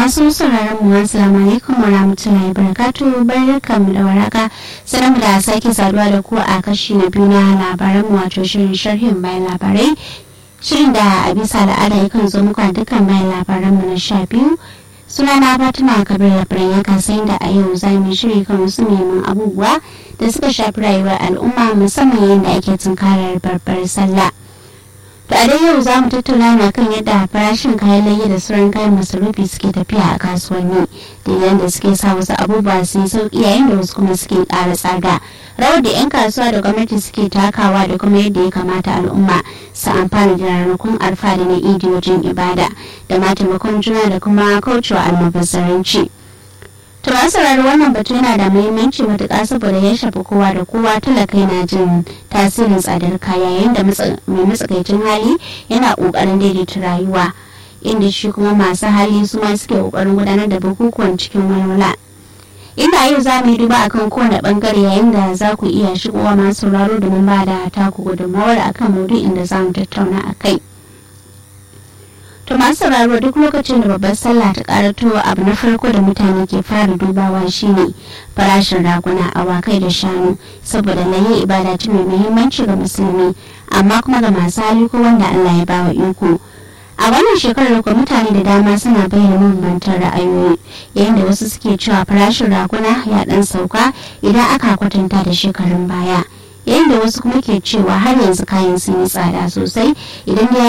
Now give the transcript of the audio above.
masu sauraron mu assalamu alaikum wa rahmatullahi barakatu barkamu da waraka sanar da sake saduwa da ku a kashi na biyu na labaran mu wato shirin sharhin bayan labarai shirin da a bisa al'ada yakan zo muku a dukkan bayan labaran mu na sha biyu suna na fatima kabir labaran ya kasayin da a yau za mu shiri kan wasu neman abubuwa da suka shafi rayuwar al'umma musamman yadda ake tunkarar babbar sallah to a dai yau za mu tattauna na kan yadda farashin kayan layya da sauran kayan masarufi suke tafiya a kasuwanni da yadda suke sa wasu abubuwa su yi sauki yayin da wasu kuma suke ƙara tsada rawar da 'yan kasuwa da gwamnati suke takawa da kuma yadda ya kamata al'umma su amfana da ranakun arfa da na idi wajen ibada da ma taimakon juna da kuma kaucewa almubazzaranci. To a saurari wannan batu yana da muhimmanci matuƙa saboda ya shafi kowa da kowa talaka yana jin tasirin tsadar kaya yayin da mai matsakaicin hali yana ƙoƙarin daidaita rayuwa inda shi kuma masu hali su ma suke ƙoƙarin gudanar da bukukuwan cikin walwala. Inda yau za mu yi duba akan kowane bangare yayin da za ku iya shigowa masu sauraro domin ba da taku gudunmawar akan maudu'in da za mu tattauna a kai. To masu sauraro duk lokacin da babbar sallah ta karato abu na farko da mutane ke fara dubawa shine farashin raguna awakai da shanu saboda layin ibada ce mai muhimmanci ga musulmi amma kuma ga masu hali ko wanda Allah ya bawa iko. A wannan shekarar kuma mutane da dama suna bayyana mabambantan ra'ayoyi yayin da wasu suke cewa farashin raguna ya dan sauka idan aka kwatanta da shekarun baya. yayin da wasu kuma ke cewa har yanzu kayan sun yi tsada sosai idan da